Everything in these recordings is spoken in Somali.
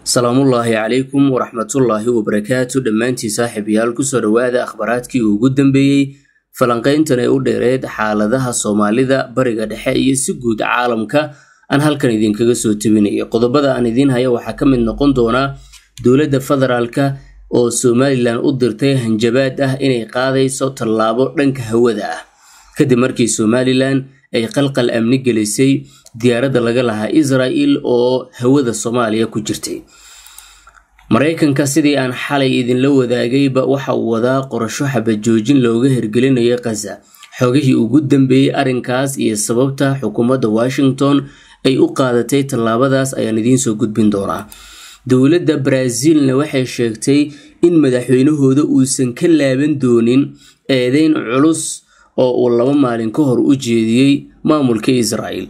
salaamullaahi calaykum waraxmatullaahi wabarakaatu dhammaantiin saaxiibayaal kusoo dhowaada akhbaaraadkii ugu dambeeyey falanqayntan ee u dheereed xaaladaha soomaalida bariga dhexe iyo si guud caalamka aan halkan idinkaga soo tebinayo qodobada aan idiin haya waxaa ka mid noqon doonaa dowladda federaalka oo somalilan u dirtay hanjabaad ah inay qaadayso tallaabo dhanka hawada ah kadib markii somalilan ay qalqal amni gelisay diyaaradda laga lahaa israel oo hawada soomaaliya ku jirtay maraykanka sidii aan xalay idinla wadaagayba waxa uu wadaa qorasho xabajoojin looga hirgelinayo khaza xogihii ugu dambeeyey arrinkaas iyo sababta xukuumadda washington ay u qaadatay tallaabadaas ayaan idiinsoo gudbin doonaa dowladda brazilna waxay sheegtay in madaxweynahooda uusan ka laaban doonin eedeyn culus oo uu laba maalin ka hor u jeediyey maamulka israel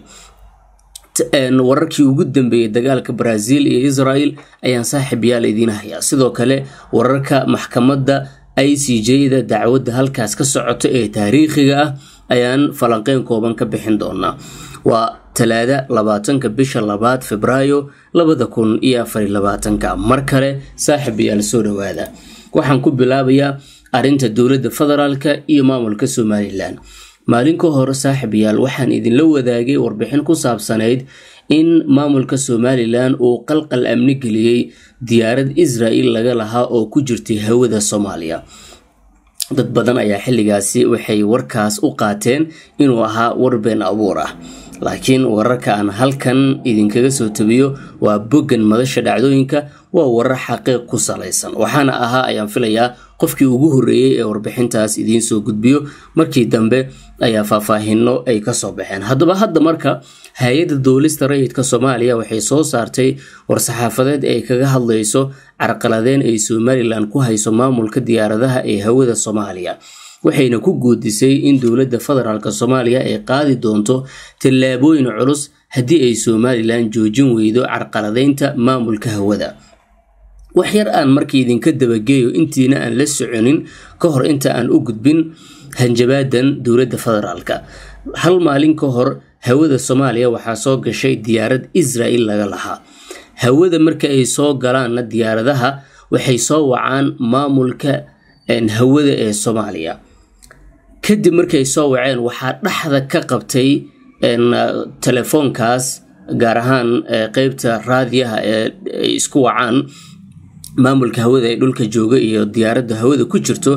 wararkii ugu dambeeyey dagaalka brazil iyo israel ayaan saaxiib yaal idiin hayaa sidoo kale wararka maxkamadda i c j-da dacwadda halkaas ka socota ee taariikhiga ah ayaan falanqeyn kooban ka bixin doonaa waa talaada labaatanka bisha labaad febraayo labada kun iyo afariy labaatanka mar kale saaxiib yaal soo dhowaada waxaan ku bilaabayaa arrinta dowladda federaalka iyo maamulka somalilan maalin ka hor saaxiibayaal waxaan idinla wadaagay warbixin ku saabsanayd in maamulka somalilan uu qalqal amni geliyey diyaarad israel laga lahaa oo ku jirtay hawada soomaaliya dad badan ayaa xilligaasi waxay warkaas u qaateen inuu ahaa war been abuur ah laakiin wararka aan halkan idinkaga soo tabiyo waa boggan madasha dhacdooyinka waa warar xaqiiq ku salaysan waxaana ahaa ayaan filayaa qofkii ugu horreeyey ee warbixintaas idiin soo gudbiyo markii dambe ayaa faahfaahino ay kasoo baxeen haddaba hadda marka hay-adda duulista rayidka soomaaliya waxay soo saartay war-saxaafadeed ay kaga hadlayso carqaladeen ay somalilan ku hayso maamulka diyaaradaha ee hawada soomaaliya waxayna ku guudisay in dowladda federaalk soomaaliya ay qaadi doonto tallaabooyin culus haddii ay somalilan joojin weydo carqaladeynta maamulka hawada wax yar aan markii idinka dabageeyo intiina aan la soconin ka hor inta aan u gudbin hanjabaadan dowladda federaalka hal maalin ka hor hawada soomaaliya waxaa soo gashay diyaarad israel laga lahaa hawada marka ay soo galaanna diyaaradaha waxay soo wacaan maamulka hawada ee soomaaliya kadib markay soo waceen waxaa dhexda ka qabtay telefoonkaas gaar ahaan qeybta raadiyaha ee ay isku wacaan maamulka hawada ee dhulka jooga iyo diyaaradda hawada ku jirto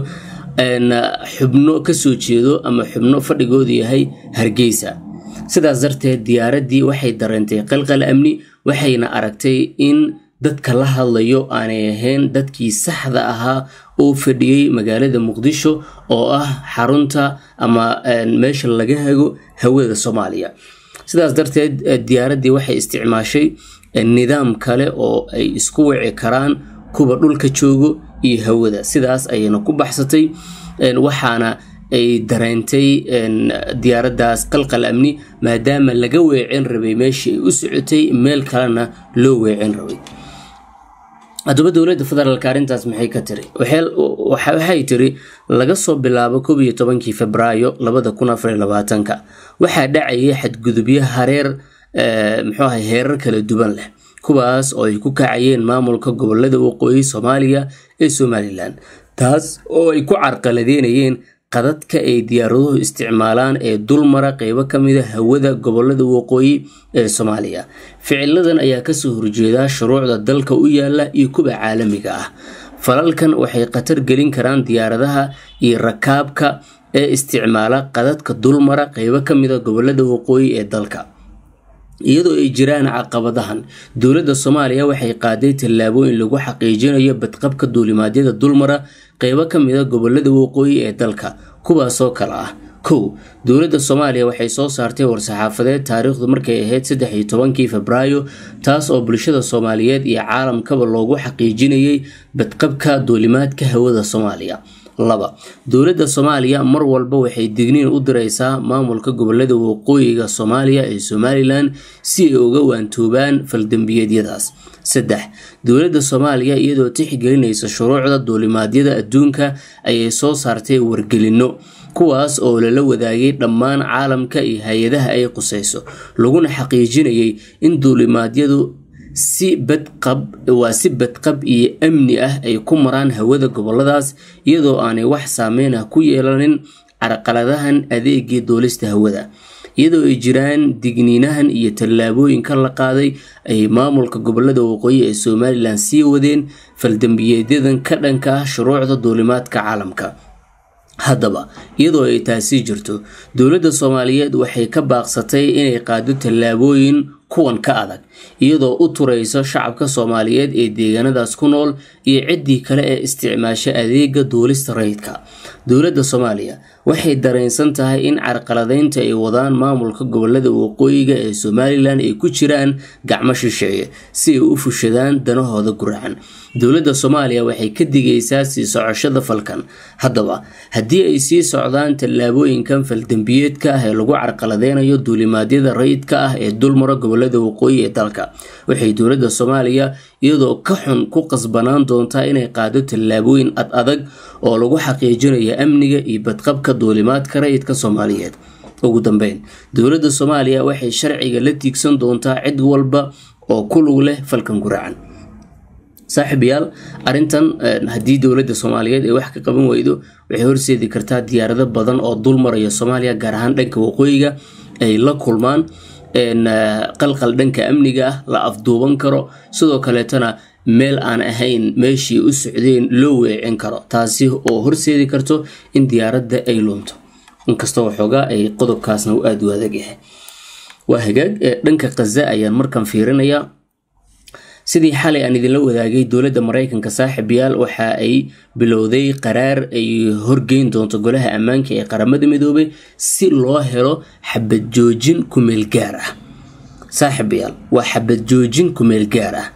xubno kasoo jeedo ama xubno fadhigoodu yahay hargeysa sidaas darteed diyaaraddii waxay dareentay qalqal amni waxayna aragtay in dadka la hadlayo aanay ahayn dadkii saxda ahaa oo fadhiyey magaalada muqdisho oo ah xarunta ama meesha laga hago hawada soomaaliya sidaas darteed diyaaraddii waxay isticmaashay nidaam kale oo ay isku wici karaan kuwa dhulka joogo iyo hawada sidaas ayayna ku baxsatay waxaana ay dareentay diyaaraddaas qalqal amni maadaama laga weecin rabay meeshii ay u socotay meel kalena loo weecin rabay haddaba dowladda federaalk arrintaas maxay ka tiri waxay tiri laga soo bilaabo koob iyo tobankii febraayo labada kun afar iyo labaatanka waxaa dhacayay xadgudubyo hareer muxuu ahay heerar kala duwan leh kuwaas oo ay ku kacayeen maamulka gobolada waqooyi soomaaliya ee somalilan taas oo ay ku carqaladeynayeen qadadka ay diyaaraduhu isticmaalaan ee dulmara qeybo ka mida hawada gobolada waqooyi ee soomaaliya ficiladan ayaa kasoo horjeeda shuruucda dalka u yaala iyo kuwa caalamiga ah falalkan waxay khatar gelin karaan diyaaradaha iyo rakaabka ee isticmaala qadadka dulmara qeybo ka mida gobolada waqooyi ee dalka iyadoo ay jiraan caqabadahan dowladda soomaaliya waxay qaaday tallaabooyin lagu xaqiijinayo badqabka duulimaadyada dulmara qeybo ka mida gobolada waqooyi ee dalka kuwaasoo kale ah kow dowladda soomaaliya waxay soo saartay war-saxaafadeed taariikhdu markay ahayd saddex iyo tobankii febraayo taas oo bulshada soomaaliyeed iyo caalamkaba loogu xaqiijinayay badqabka duulimaadka hawada soomaaliya laba dowladda soomaaliya mar walba waxay digniin u diraysaa maamulka gobolada waqooyiga soomaaliya ee somalilan si ay uga waantoobaan faldembiyeedyadaas saddex dowladda soomaaliya iyadoo tixgelinaysa shuruucda duulimaadyada adduunka ayay soo saartay wargelinno kuwaas oo lala wadaagay dhammaan caalamka iyo hay-adaha ay qusayso laguna xaqiijinayay in duulimaadyadu si badqab waa si badqab iyo amni ah ay ku maraan hawada goboladaas iyadoo aanay wax saameyn ah ku yeelanin carqaladahan adeegii duulista hawada iyadoo ay jiraan digniinahan iyo tallaabooyinka la qaaday ay maamulka gobolada waqooyi ee somalilan sii wadeen faldambiyeedyadan ka dhanka ah shuruucda duulimaadka caalamka haddaba iyadoo ay taasi jirto dowladda soomaaliyeed waxay ka baaqsatay inay qaado tallaabooyin kuwan ka adag iyadoo u turayso shacabka soomaaliyeed ee deegaanadaas ku nool iyo ciddii kale ee isticmaasha adeega duulista rayidka dowladda soomaaliya waxay dareensan tahay in carqaladeynta ay wadaan maamulka gobolada waqooyiga ee somalilan ay ku jiraan gacmo shisheeye si ay u fushadaan danahooda guracan dowladda soomaaliya waxay ka digaysaa sii socoshada falkan haddaba haddii ay sii socdaan tallaabooyinkan faldambiyeedka ah ee lagu carqaladeynayo duulimaadyada rayidka ah ee dulmara gobolada waqooyi ee dalka waxay dowladda soomaaliya iyadoo ka xun ku qasbanaan doontaa inay qaado tallaabooyin ad adag oo lagu xaqiijinayo amniga iyo badqabka duulimaadka rayidka soomaaliyeed ugu dambeyn dowladda soomaaliya waxay sharciga la tiigsan doontaa cid walba oo ku lug leh falkan guracan saaxiibayaal arrintan haddii dowladda soomaaliyeed ay wax ka qaban weydo waxay horseedi kartaa diyaarado badan oo dul maraya soomaaliya gaar ahaan dhanka waqooyiga ay la kulmaan qalqal dhanka amniga ah la afduuban karo sidoo kaleetana meel aan ahayn meeshii u socdeen loo weecin karo taasi oo horseedi karto in diyaaradda ay lunto inkastoo waxoogaa ay qodobkaasna u aada u adag yahay waa hagaag dhanka khaza ayaan markan fiirinayaa sidii xalay aan idinla wadaagay dowladda maraykanka saaxiibayaal waxa ay bilowday qaraar ay horgeyn doonto golaha ammaanka ee qaramada midoobay si loo helo xabad joojin kumeel gaar ah saaxiibayaal waa xabad joojin kumeel gaar ah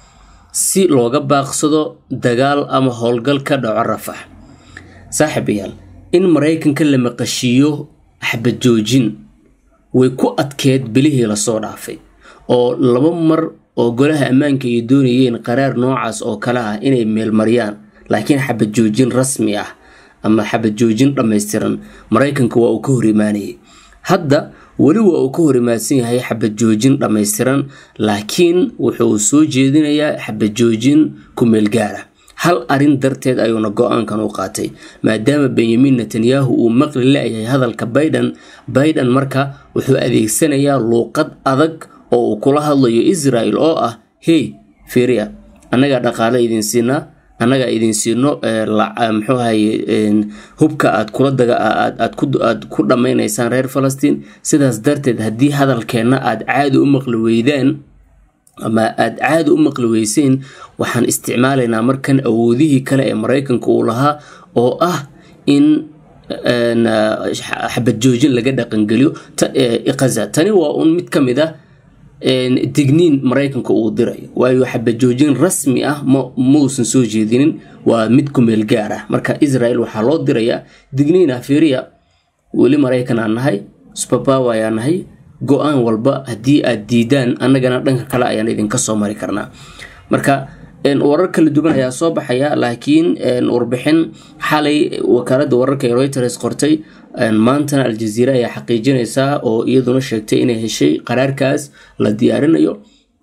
si looga baaqsado dagaal ama howlgal ka dhaco rafax saaxiibayaal in maraykanka la maqashiiyo xabad joojin way ku adkeed bilihii lasoo dhaafay oo laba mar oo golaha ammaanka ay doonayeen qaraar noocaas oo kale ah inay meelmariyaan laakiin xabad joojin rasmi ah ama xabad joojin dhammaystiran maraykanka waa uu ka hor imaanayay hadda weli waa uu ka hor imaadsan yahay xabad joojin dhammaystiran laakiin wuxuu soo jeedinayaa xabad joojin ku meel gaara hal arin darteed ayuuna go-aankan u qaatay maadaama benyamin netanyahu uu maqli la-yahay hadalka biden biden marka wuxuu adeegsanayaa luuqad adag oo uu kula hadlayo israel oo ah hey firia annagaa dhaqaale idin siinaa annagaa idin siino muxuu ahaye hubka aad kula daga aad ku dhammaynaysaan reer falastiin sidaas darteed haddii hadalkeenna aad caadi u maqli weydaan ama aada caadi u maqli weyseen waxaan isticmaalaynaa markan awoodihii kale ee maraykanka uu lahaa oo ah in xabad joojin laga dhaqangeliyo kaza tani waa un mid ka mid ah digniin maraykanka uu dirayo waayo xabad joojin rasmi ah mausan soo jeedinin waa mid kumeel gaar ah marka israel waxaa loo dirayaa digniin ah fiiriya weli maraykan aan nahay subabawa ayaan nahay go-aan walba haddii aad diidaan annagana dhanka kale ayaan idinka soo mari karnaa marka warar kala duwan ayaa soo baxaya laakiin warbixin xalay wakaalada wararka ee reuters qortay maantana aljaziira ayaa xaqiijinaysaa oo iyaduna sheegtay inay heshay qaraarkaas la diyaarinayo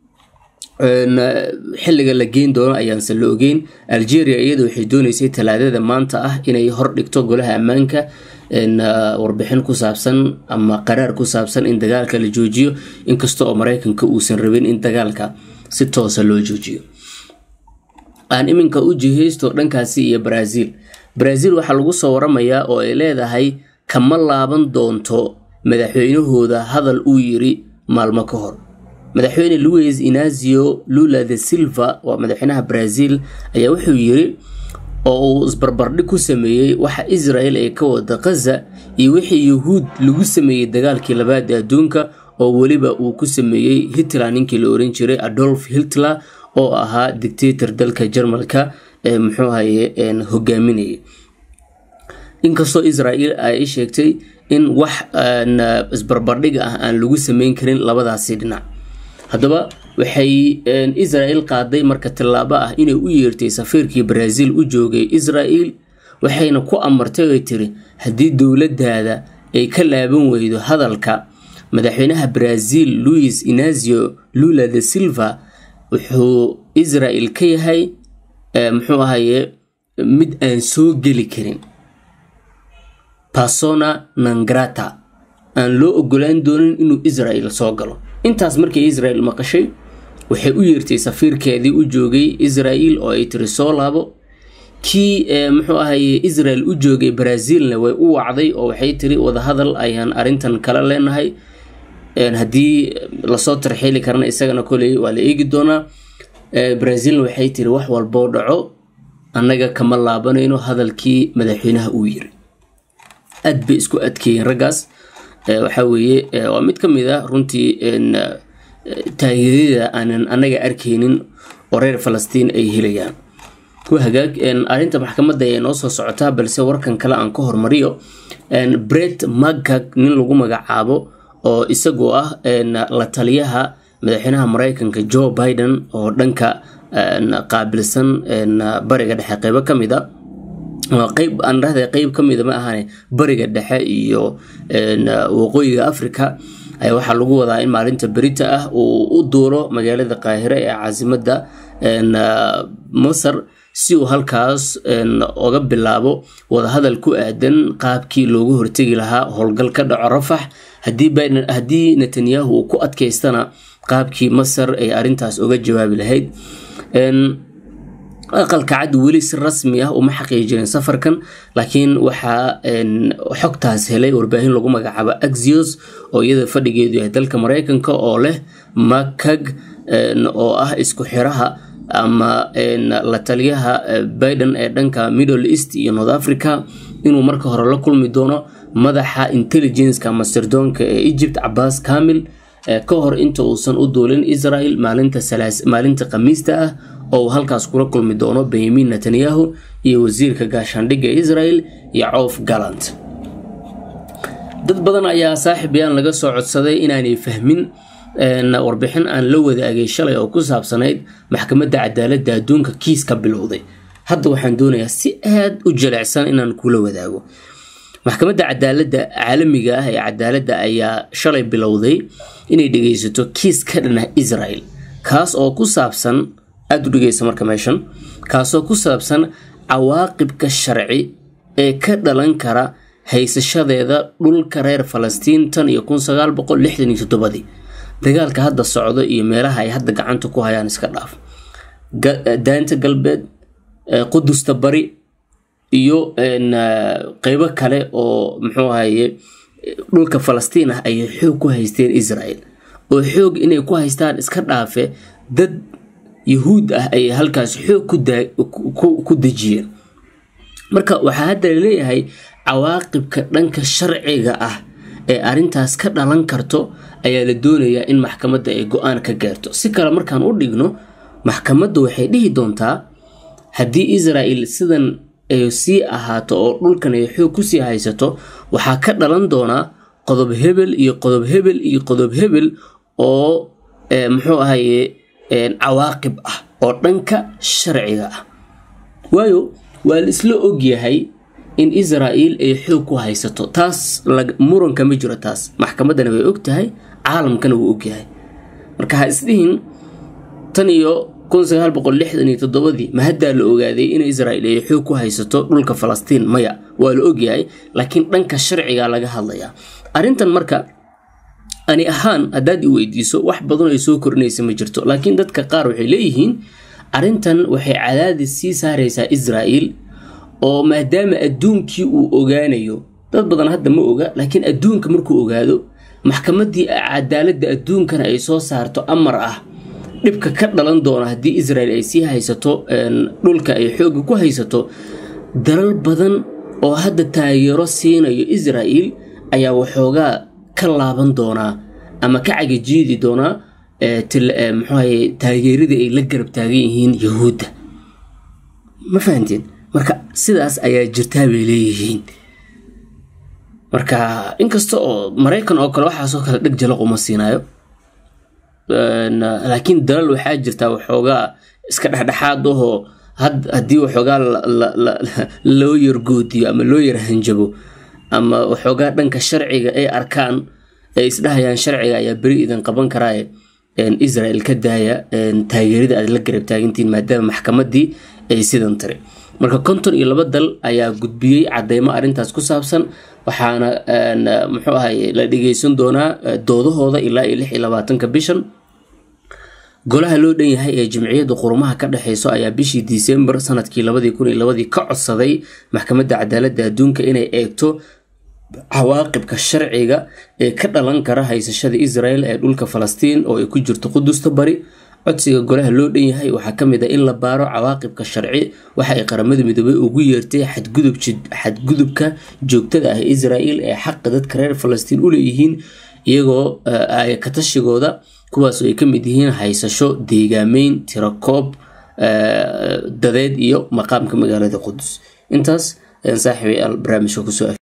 xilliga la geyn doono ayaanse la ogeyn algeria iyada waxay dooneysay talaadada maanta ah inay hordhigto golaha ammaanka warbixin ku saabsan ama qaraar ku saabsan in dagaalka la joojiyo inkasta oo maraykanka uusan rabin in dagaalka si toosa loo joojiyo aan iminka u jihaysto dhankaasi iyo brazil brazil waxaa lagu soo waramayaa oo ay leedahay kama laaban doonto madaxweynahooda hadal uu yiri maalmo ka hor madaxweyne louis inazio lula de silva waa madaxweynaha brazil ayaa wuxuu yiri oo uu isbarbardhig ku sameeyey waxa israel ay ka wada khaza iyo wixii yuhuud lagu sameeyey dagaalkii labaad ee adduunka oo weliba uu ku sameeyey hitler ninkii la oran jiray adolf hitler oo ahaa dictator dalka jarmalka ee muxuu ahaye hogaaminayay inkastoo israel ay sheegtay in wax isbarbardhig ah aan lagu sameyn karin labadaasi dhinac haddaba waxay israel qaaday marka tallaabo ah inay u yeertay safiirkii brazil u joogay israel waxayna ku amartay oy tiri haddii dowladdaada ay ka laaban weydo hadalka madaxweynaha brazil louis inazio lula de silva wuxuu israel ka yahay muxuu ahaye mid aan soo geli karin persona nangrata aan loo ogolaan doonin inuu israel soo galo intaas markay israel maqashay waxay u yeertay safiirkeedii u joogay israel oo ay tiri soo laabo kii muxuu ahaye israel u joogay brazilna way u wacday oo waxay tiri wadahadal ayaan arintan kala leenahay haddii lasoo tarxiili karana isagana koley waa la eegi doonaa brazilna waxay tiri wax walboo dhaco annaga kama laabanayno hadalkii madaxweynaha uu yiri aad bay isku adkeeyeen raggaas waxaa weeye waa mid ka mid a runtii taageerada aanan annaga arkaynin oo reer falastiin ay helayaan ku hagaag arrinta maxkamadda ayaa noo soo socotaa balse warkan kale aan ka hormariyo bret magag nin lagu magacaabo oo isagoo ah la taliyaha madaxweynaha mareykanka joe biden oo dhanka qaabilsan bariga dhexe qeybo ka mid a qeyb aan dhahday qeyb ka mida ma ahane bariga dhexe iyo waqooyiga africa ayaa waxaa lagu wadaa in maalinta berita ah uu u duuro magaalada qaahire ee caasimadda masar si uu halkaas oga bilaabo wadahadal ku aadan qaabkii loogu hortegi lahaa howlgal ka dhaco rafax haddii netanyahu uu ku adkaystana qaabkii masar ay arintaas uga jawaabi lahayd aqalka cad weli si rasmi ah uma xaqiijinin safarkan laakiin waxaa xogtaas helay warbaahin lagu magacaabo axios oo iyada fadhigeedu yahay dalka mareykanka oo leh makag oo ah isku xiraha ama la taliyaha biden ee dhanka middle east iyo north africa inuu marka hore la kulmi doono madaxa intelligenceka ama sirdoonka ee egypt cabaas kamil ka hor inta uusan u duulin israel maalinta khamiista ah oo uu halkaas kula kulmi doono benyamin netanyahu iyo wasiirka gaashaandhigga israel yacoof galant dad badan ayaa saaxib yaan laga soo codsaday inaanay fahmin warbixin aan la wadaagay shalay oo ku saabsanayd maxkamadda cadaaladda adduunka kiis ka bilowday hadda waxaan doonayaa si aad u jilecsan inaan kula wadaago maxkamadda cadaaladda caalamiga ah ee cadaaladda ayaa shalay bilowday inay dhegeysato kiis ka dhana israel kaas oo ku saabsan aada u dhegeysa marka meeshan kaasoo ku saabsan cawaaqibka sharci ee ka dhalan kara haysashadeeda dhulka reer falastiin tan iyo kun sagaal boqol lixdan iyo toddobadii dagaalka hadda socdo iyo meelaha ay hadda gacanta ku hayaan iska dhaaf daanta galbeed qudusta bari iyo qeybo kale oo muxuu ahaye dhulka falastiin ah ayay xoog ku haysteen israel oo xoog inay ku haystaan iska dhaafe dad yahuud ah ayay halkaas xoog ku dejiyeen marka waxaa hadda laleeyahay cawaaqibka dhanka sharciga ah ee arintaas ka dhalan karto ayaa la doonayaa in maxkamadda ay go-aan ka gaarto si kale markaan u dhigno maxkamaddu waxay dhihi doontaa haddii israel sidan ay sii ahaato oo dhulkan ay xoog kusii haysato waxaa ka dhalan doonaa qodob hebel iyo qodob hebel iyo qodob hebel oo muxuu ahaye cawaaqib ah oo dhanka sharciga ah waayo waa la isla ogyahay in israel ay xoog ku haysato taas muranka ma jiro taas maxkamaddana way og tahay caalamkana wuu ogyahay marka ha isdhihin tan iyo kun sagaal boqol lixdan iyo toddobadii ma haddaa la ogaaday in israel ay xoog ku haysato dhulka falastiin maya waa la ogyahay laakiin dhanka sharciga laga hadlayaa arrintan marka ani ahaan haddaad i weydiiso wax badan ay soo korinaysa ma jirto laakiin dadka qaar waxay leeyihiin arrintan waxay cadaadis sii saaraysaa israel oo maadaama adduunkii uu ogaanayo dad badan hadda ma oga laakiin adduunka markuu ogaado maxkamaddii cadaaladda adduunkana ay soo saarto amar ah dhibka ka dhalan doona haddii israel ay sii haysato dhulka ay xooga ku haysato dalal badan oo hadda taageero siinayo israel ayaa waxoogaa ka laaban doonaa ama ka cagajiidi doonaa muxuahaye taageeradii ay la garab taagan yihiin yahuudda ma fahanteen marka sidaas ayaa jirtaa bay leeyihiin marka inkasta oo maraykan oo kale waxaasoo kale dheg jalaq uma siinayo laakiin dalal waxaa jirtaa waxoogaa iska dhexdhexaad ahoo haddii waxoogaa loo yargoodiyo ama loo yar hanjabo ama waxoogaa dhanka sharciga ay arkaan ay isdhahayaan sharciga ayaa beri idin qaban karaaye israel ka daaya taageerida aad la garab taagantiin maadaama maxkamadii ay sidan tiri marka konton iyo laba dal ayaa gudbiyey cadeymo arrintaas ku saabsan waxaana muxuu ahay la dhegeysan doonaa doodahooda ilaa iyo lix iyo labaatanka bishan golaha loo dhan yahay ee jimciyadda qurumaha ka dhexeyso ayaa bishii disembar sanadkii labadii kun iyo labadii ka codsaday maxkamadda cadaaladda adduunka inay eegto cawaaqibka sharciga ee ka dhalan kara haysashada israel ee dhulka falastiin oo ay ku jirto qudusta bari codsiga golaha loo dhan yahay waxaa ka mid a in la baaro cawaaqibka sharci waxa ay qaramada midoobey ugu yeertay xadgudubka joogtada ah israel ee xaqa dadka reer falastiin u leeyihiin iyagoo katashigooda kuwaasoo ay ka mid yihiin haysasho deegaameyn tirakoob dadeed iyo maqaamka magaalada qudus intaas ayaan saaxiibayaal barnaamijka kusoo